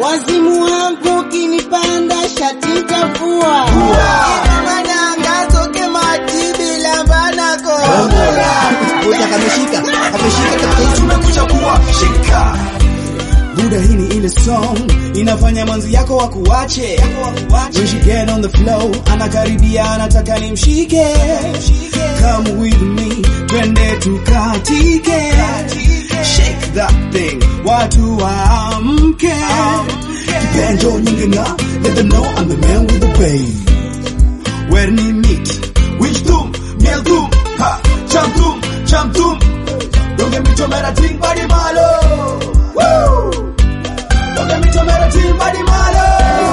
Wazimu wangu kinipanda shati tafua. Madanga toke mati bila banako. Kuta kameshika, kameshika katika tumekuja kuwashika Buda hii ni ile song inafanya manzi yako wakuache. When she get on the flow, anakaribia anataka nimshike. Come with me, twende tukatike. Shake that thing, watu waamke. Kipenjo nyingi na let them know I'm the man with the babe. Where ni meet, which tum miel tum ha cham tum cham tum don't get me to mera ting body malo woo don't get me to mera ting body malo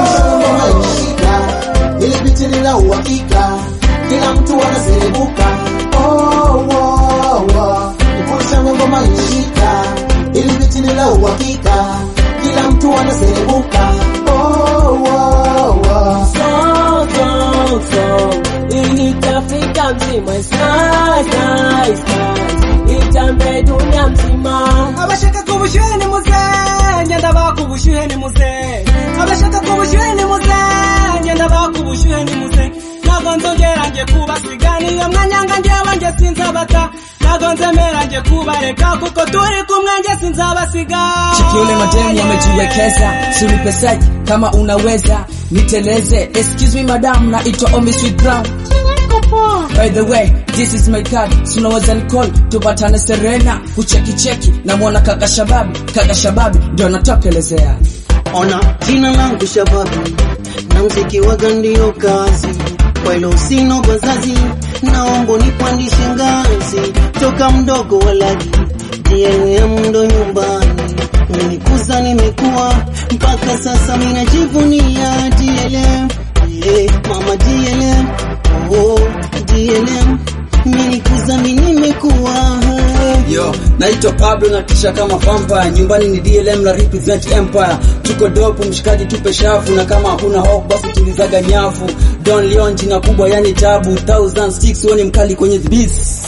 Shika, ili biti ni la uhakika, kila mtu anaserebuka. Oh, oh, oh. Nikulisha ngoma ishika, ili biti ni la uhakika, kila mtu anaserebuka. Oh, oh, oh. Song, song, song. Itafika mzima It's nice, nice, nice. Itambe dunia mzima abashaka kubushyuhe ni muze ngenda bakubushyuhe ni muze abashaka kubushyuhe ni muze ngenda bakubushyuhe ni muze ntabwo nzongera nge kubasiga niyo mwanya nga njyewe nge sinzabata ntabwo nzemera nge kubareka kuko turi kumwe nge sinzabasiga Chiki ule mademu wamejiwekeza, sunipe site kama unaweza niteleze. Excuse me madam, naitwa Omi Sweet Brown. By the way, this is my card. Sunaweza nicall tupatane Serena, kucheki cheki na mwana kaka Shababi, kaka Shababi ndio natokelezea. Ona jina langu Shababi na mziki waga ndio kazi, kwa hilo sina bazazi, naomba nipandishe ngazi toka mdogo walagi DLM ndo nyumbani nilikuza nimekuwa mpaka sasa minajivunia DLM yeah, mama DLM oh, DLM nilikuza mimi nimekuwa Yo, naitwa Pablo na kisha kama vampire. Nyumbani ni DLM na represent empire. Tuko dope mshikaji, tupe shafu na kama hakuna hope basi tulizaga nyafu. Don Leon jina kubwa yani tabu. Thousand sticks wewe ni mkali kwenye the beats.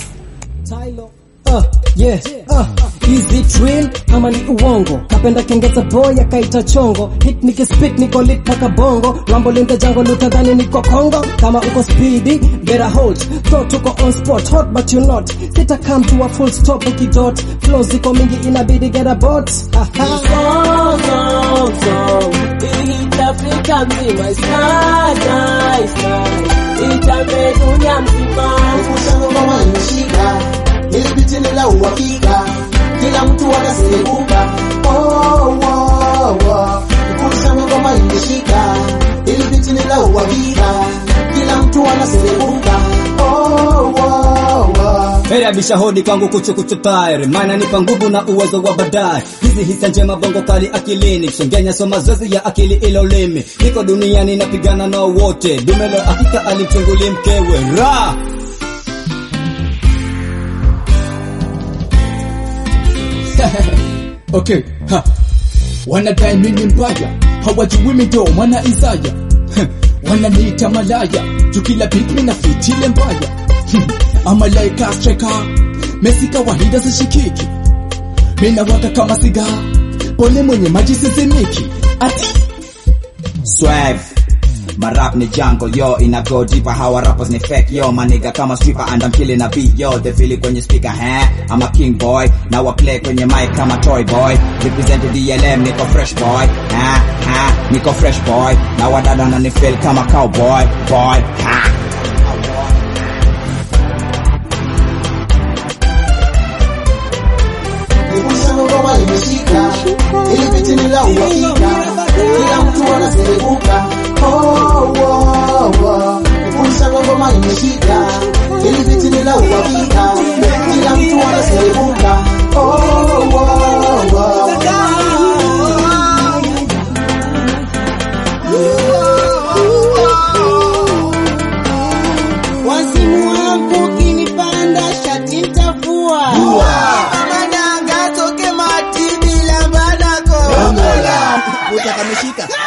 Uh, yeah, uh, is it real ama ni uongo? Kapenda kengeza boy akaita chongo, hit nikispit niko lit paka bongo, rambo linde jango lutadhani niko Kongo. Kama uko speedy, better hold, thought tuko on spot, hot but you not. Sita come to a full stop ukidot, flow ziko mingi inabidi get a bot. Aha. Song, song, song. Itafika mzima It's nice, nice, nice. Itambe dunia mzima ngoma imeshika, ili biti ni la uhakika, kila mtu anaserebuka. Oh, oh, oh. Nikulisha ngoma imeshika, ili biti ni la uhakika, kila mtu anaserebuka. Oh, oh, oh. Heri abisha hodi kwangu kuchu kuchu tayari maana nipa nguvu na uwezo wa baadaye. Hizi hisa njema bongo kali akilini, shengenya so mazoezi ya akili ilo limi. Niko duniani napigana na wote, dumelo hakika alimchungulia mkewe ra Okay, ha. Wanadai mimi mbaya, hawajui mido mwana Isaya. Wananiita malaya, tukila beat mina fitile mbaya. Ama like a striker, Messi kawaida zishikiki. Mina waka kama siga, pole mwenye maji sizimiki. Ati Swag Marap ni jungle yo ina go deeper how our rappers ni fake yo my nigga kama stripper and I'm killing a beat yo they feel it kwenye speaker huh I'm a king boy now I play kwenye mic kama toy boy represent DLM niko fresh boy ha ha niko fresh boy now wadada na ni feel kama cowboy boy ha Nikulisha ngoma imeshika, ili biti ni la uhakika, kila mtu anaserebuka. Oh, oh, oh. Nikulisha ngoma imeshika, ili biti ni la uhakika, kila mtu anaserebuka. Oh, oh, oh. Wazimu wangu kinipanda shati tafua. Madanga toke mati bila banako. kuta kameshika,